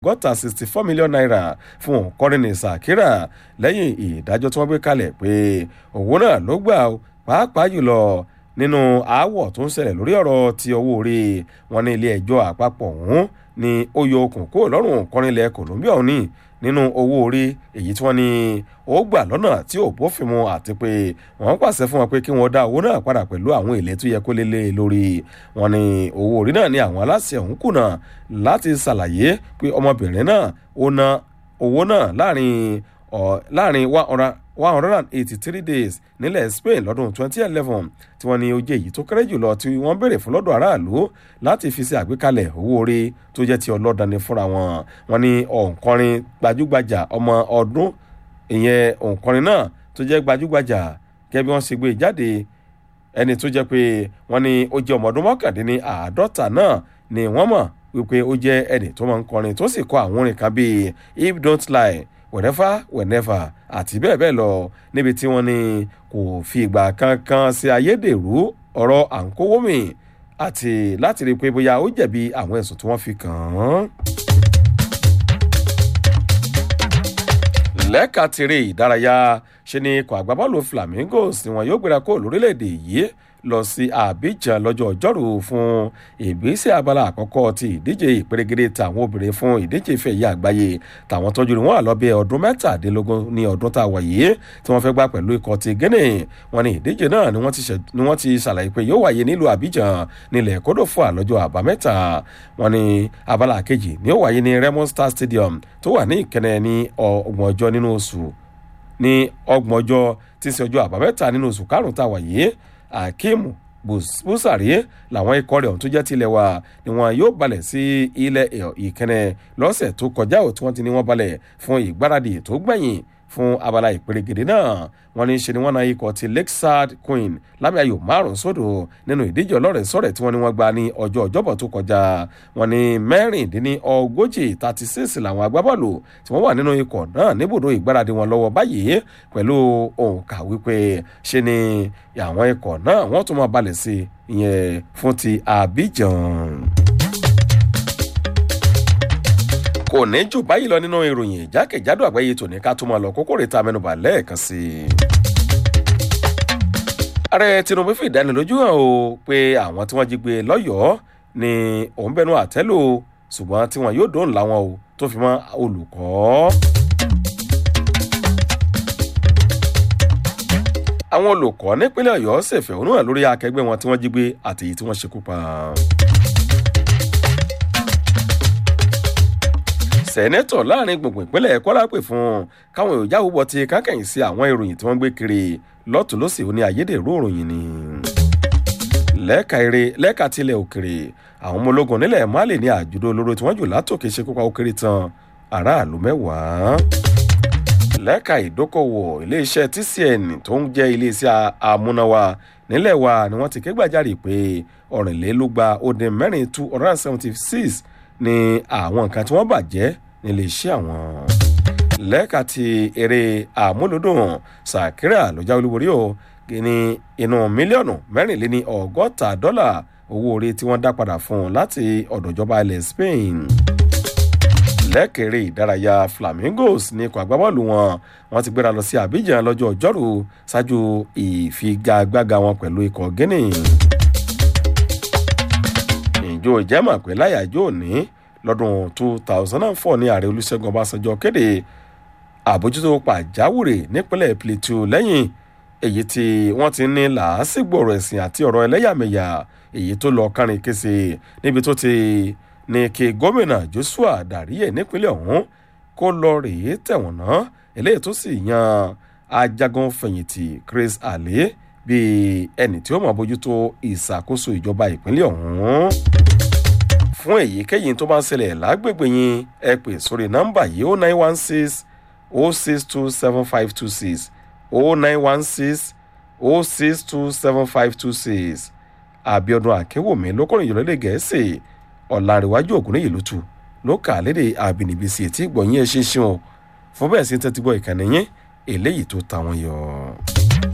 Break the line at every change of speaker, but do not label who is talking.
gọ́ta sixty four million naira fún òǹkọrin Shakira lẹ́yìn ìdájọ́ tí wọ́n gbé kalẹ̀ pé owó náà ló gbà pàápàá jùlọ nínú aáwọ̀ tó ń ṣẹlẹ̀ lórí ọ̀rọ̀ ti owó orí wọn ní ilé ẹjọ́ àpapọ̀ ọ̀hún ni ó yọ okùn kó lọ́rùn òǹkọrin ilẹ̀ Colombia òní nínú owó orí èyí tí wọ́n ní ó gbà lọ́nà tí ò bófin mu àti pé wọ́n pàṣẹ fún wọn pé kí wọ́n dá owó náà padà pẹ̀lú àwọn èlé tó yẹ kó lélẹ̀ lórí wọn ní owó orí náà ní àwọn aláṣẹ ọ̀hún kùnà láti ṣàlàyé pé ọmọbìnrin náà ó ná owó náà láàrin láàrin one hundred and eighty-three days nílẹ̀ Spain lọ́dún twenty eleven tí wọ́n ní ó jẹ́ èyí tó kéré jùlọ tí wọ́n béèrè fún lọ́dọ̀ aráàlú láti fi ṣe àgbékalẹ̀ owó orí tó jẹ́ ti ọlọ́dani fúnra wọn wọ́n ní òǹkọrin gbajúgbajà ọmọ ọdún ìyẹn òǹkọrin náà tó jẹ́ gbajúgbajà gẹ́gẹ́ bí wọ́n ṣe gbé jáde ẹni tó jẹ́ pé wọ́n ní ó jẹ́ ọmọ ọdún mọ́kàndínní àádọ́ta náà ni wọ́n mọ̀ wípé ó jẹ́ ẹni tó máa ń kọrin tó sì kọ àwọn orin kan bíi if don't lie whenever whenever àti bẹ́ẹ̀ bẹ́ẹ̀ lọ níbi tí wọ́n ní kò fi ìgbà kankan ṣe ayédèrú ọ̀rọ̀ à ń kówó mi àti láti rí i pé bóyá ó jẹ̀bi àwọn ẹ̀sùn tí wọ́n fi kàn án. lẹ́ka tiré ìdárayá ṣe ni ikọ̀ àgbábọ́ọ̀lù Flamingos ni wọn yóò gbéra kó lórílẹ̀‐èdè yìí lọ sí Abidjan lọ́jọ́ ọjọ́rú fún ìgbésẹ̀ abala àkọ́kọ́ ti ìdíje ìpèrègede tàwọn obìnrin fún ìdíje ìfẹ́ ìyá àgbáyé tàwọn tọ́jú ni wọ́n wà lọ́bẹ̀ ọdún mẹ́tàdínlógún ní ọdún tá a wà yìí tí wọ́n fẹ́ gbá pẹ̀lú ikọ̀ ti Guinea wọn ní ìdíje náà ni wọ́n ti ṣàlàyé pé yóò wáyé nílùú Abidjan nílẹ̀ kódòfò lọ́jọ́ àbámẹ́ta wọn ní abala kejì ni ó wáyé ní Remo Star Stadium tó wà ní Ìkẹnẹ ní ọgbọ̀n ọjọ́ nínú oṣù ní ọgbọ̀n ọjọ́ tí ń ṣe ọjọ́ àbámẹ́ta nínú oṣù karùn-ún tá a wà yìí akeem busari làwọn ikọ̀ rẹ̀ ọ̀hún tó jẹ́ tilẹ̀ wa ni wọn yóò balẹ̀ sí ilẹ̀ ìkẹnẹ lọ́sẹ̀ tó kọjá ò tí wọ́n ti ní wọ́n balẹ̀ fún ìgbáradì tó gbẹ̀yìn fún abala ìpèrègèdè náà wọ́n ní ṣe ni wọ́n na ikọ̀ ti lakeside queen lámì ayò márùn sódò nínú ìdíje ọlọ́rẹ̀ sọ̀rẹ̀ tí wọ́n ní wọ́n gba ní ọjọ́ ọjọ́bọ̀ tó kọjá wọ́n ní mẹ́rìndínní ogójì thirty six làwọn agbábọ́ọ̀lù tí wọ́n wà nínú ikọ̀ náà níbùdó ìgbáradì wọn lọ́wọ́ báyìí pẹ̀lú òǹkà wípé ṣe ni àwọn ikọ̀ náà wọ́n tún máa balẹ̀ sí ìyẹn fún ti Abidjan kò ní jù báyìí lọ nínú ìròyìn jákèjádò àgbáyé tòní ká tó máa lọ kókó rèé ta mẹ́nubà lẹ́ẹ̀kan sí i. ààrẹ Tinubu fi ìdánilójú hàn o pé àwọn tí wọ́n jí gbé lọ́yọ̀ọ́ ni òun bẹnu àtẹ́lù ṣùgbọ́n tí wọn yóò dóhùn láwọn o tó fi mọ́ olùkọ́. àwọn olùkọ́ nípínlẹ̀ Ọ̀yọ́ ṣèfẹ̀hónú hàn lórí akẹgbẹ́ wọn tí wọ́n jí gbé àtèyí tí wọ́n ṣekú pa. sẹ́nẹ́tọ̀ láàrin gbùngbùn ìpínlẹ̀ Kwara pè fún káwọn èròjà àwùbọ̀ ti kákẹ́yìn sí àwọn ìròyìn tí wọ́n gbé kiri lọ́tún lọ́sì ó ní ayédèrú ìròyìn ni. lẹ́ka eré lẹ́ka tilẹ̀ òkèrè àwọn ọmọ ológun nílẹ̀ Mali ní àjùdó olóró tí wọ́n jù látòkè ṣe kópa ó kéré tán aráàlú mẹ́wàá. lẹ́ka ìdókòwò iléeṣẹ́ TCN tó ń jẹ́ iléeṣẹ́ amúnáwá nílẹ̀ wa ni wọ́n ti ké gbàjarè pé ọ̀rìnlélúgba ó dín mẹ́rin two hundred and seventy six ni àwọn nǹkan tí wọ́n bàjẹ́ nílé iṣẹ́ àwọn. lẹ́ka ti eré àmúlòdùn Shakira ló jáwé olúborí o ní inú mílíọ̀nù mẹ́rìnléní ọgọ́ta dọ́là owó orí tí wọ́n dá padà fún un láti ọ̀dọ̀ ìjọba ilẹ̀ Spain. lẹ́kẹ̀rẹ́ ìdárayá Flamingos ní ikọ̀ agbábọ́ọ̀lù wọn wọ́n ti gbéra lọ sí Abidjan lọ́jọ́ ọjọ́rú ṣáájú ìfigagbága wọn pẹ̀lú ikọ̀ Guinea ìjọ ìjẹ́mọ̀ pé láyàjọ́ òní lọ́dún two thousand and four ní ààrẹ olúṣẹ́gun ọbásanjọ́ kéde àbójútó pàjáwìrì nípínlẹ̀ plateau lẹ́yìn èyí tí wọ́n ti ní làásìgbò ọ̀rọ̀ ẹ̀sìn àti ọ̀rọ̀ ẹlẹ́yàmẹ̀yà èyí tó lọ kárin kése níbi tó ti ní kí gómìnà joshua dàríyè nípínlẹ̀ ọ̀hún kó lọ rèé tẹ̀wọ̀n náà eléyìí tó sì yan ajagun fẹ̀yìntì chris ale bíi ẹni tí ó mọ̀ bójútó ìṣàkóso ìjọba ìpínlẹ̀ ọ̀hún. fún èyíkéyìí tó bá ń ṣẹlẹ̀ lágbègbè yín ẹ pè sórí nọ́mbà yìí ó nine one six ó six two seven five two six ó nine one six ó six two seven five two six àbíọdún àkéwòmí lókòrò ìjọlẹ́dẹ̀ gẹ̀ẹ́sì ọ̀làǹrẹ̀wájú ògúnníyì lótú ló kà á lédè àbínibí sí etí ìgbọ̀nyìn ẹ̀ ṣinṣin o fún bẹ́ẹ̀ sí tẹ́tí gbọ́ ìkànnì yín eléyìí tó ta wọn yọ.